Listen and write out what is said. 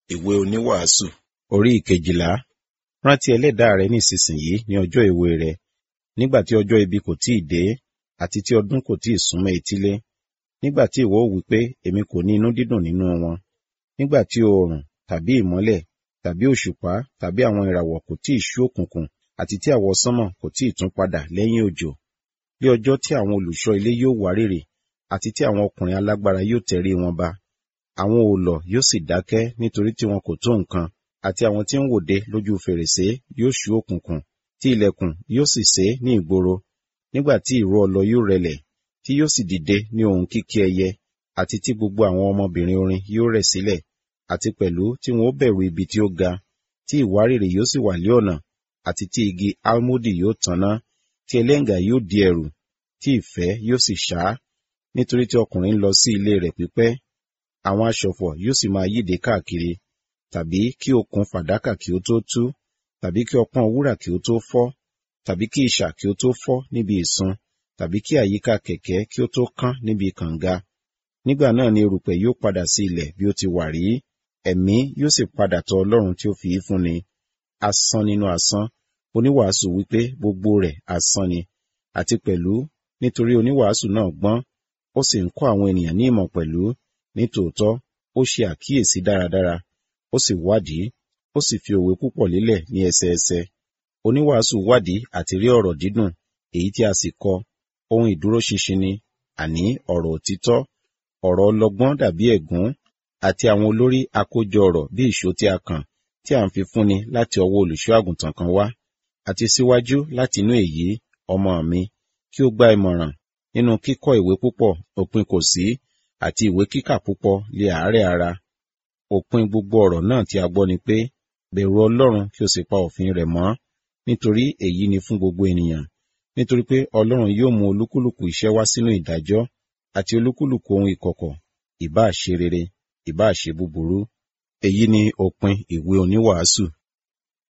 Ìwé oníwàásù orí ìkejìlá. Rántí ẹlẹ́dàá rẹ nísinsìnyí ní ọjọ́ èwe rẹ, nígbà tí ọjọ́ ibi kò tíì dé, àti tí ọdún kò tíì súnmọ́ etílé. Nígbà tí ìwọ ó wí pé, èmi kò ní inú dídùn nínú wọn. Nígbà tí oòrùn, tàbí ìmọ́lẹ̀, tàbí òṣùpá, tàbí àwọn ìràwọ̀ kò tíì ṣú òkùnkùn, àti tí àwọsánmọ̀ kò tíì tún padà lẹ́yìn òjò. Bí ọjọ́ tí àwọn olùṣọ́ ilé yóò wárìrì, àti tí àwọn ọkùnrin alágbára yóò tẹrí wọn ba. Àwọn òòlọ̀ yóò sì dákẹ́ nítorí tí wọn kò tó nǹkan, àti àwọn tí ń wòde lójú fèrèsé yóò ṣú òkùnkùn, tí ilẹ̀kùn yóò sì sé ní ìgboro. Nígbà tí ìró ọlọ yóò rẹlẹ̀, tí yóò sì dìde ní ohùn kíkí ẹyẹ, àti tí gbogbo àwọn ọmọbìnrin orin yóò rẹ̀ sílẹ̀, àti pẹ̀lú tí wọn ó bẹ̀rù ibi tí ó ga, tí ìwárìrì yóò sì wà lé ọ̀nà, àti tí igi almudi yóò tanná, tí ẹlẹ́ngà yóò di ẹ̀rù, tí ìfẹ́ yóò sì ṣá, nítorí tí ọkùnrin ń lọ sí ilé rẹ̀ pípẹ́. Àwọn aṣọ̀fọ̀ yóò sì máa yíde káàkiri, tàbí kí okùn fàdákà kí ó tó tú, tàbí kí ọpọ́n wúrà kí ó tó fọ́, tàbí kí ìṣà kí ó tó fọ́ níbi ìsun, tàbí kí àyíká kẹ̀kẹ́ kí ó tó kán níbi kànga. Nígbà náà ni erùpẹ̀ yóò padà sí ilẹ̀ bí ó ti wà rí, ẹ̀mí yóò sì padà tọ Ọlọ́run tí ó fi í fúnni. Asán nínú asán, oníwàásù wípé gbogbo rẹ̀ asán ni, àti pẹ̀lú nítorí oníwàásù náà gbọ́n, ó sì ń kọ́ àwọn ènìyàn ní ìmọ̀ pẹ̀lú, nítòótọ́, ó ṣe àkíyèsí dáradára, ó sì wádìí, ó sì fi òwe púpọ̀ lélẹ̀ ní ẹsẹẹsẹ. Oníwàásù wádìí àti rí ọ̀rọ̀ dídùn, èyí tí a sì kọ, ohun ìdúróṣinṣin ni, àní ọ̀rọ̀ òtítọ́, ọ̀rọ̀ ọlọ́gbọ́n dàbí ẹ̀gún, àti àwọn olórí àkójọ ọ̀rọ̀ bí ìṣó tí a kàn, tí à ń fi fúnni láti ọwọ́ olùṣọ́ àgùntàn kan wá. Àti síwájú láti inú èyí, ọmọ mi, kí ó gba ìmọ̀ràn, nínú kíkọ́ ìwé púpọ̀, òpin kò sí, àti ìwé kíkà púpọ̀ lé àárẹ̀ ara. Òpin gbogbo ọ̀rọ̀ náà tí a gbọ́ ni pé, bẹ̀rù Ọlọ́run kí o sì pa òfin rẹ̀ mọ́, nítorí èyí ni fún gbogbo ènìyàn. Nítorí pé Ọlọ́run yóò mú olúkúlùkù iṣẹ́ wá sínú ìdájọ́, àti olúkúlùkù ohun ìkọ̀kọ̀, ìbá ṣe rere, ìbá ṣe búburú. Èyí ni òpin ìwé oníwàásù.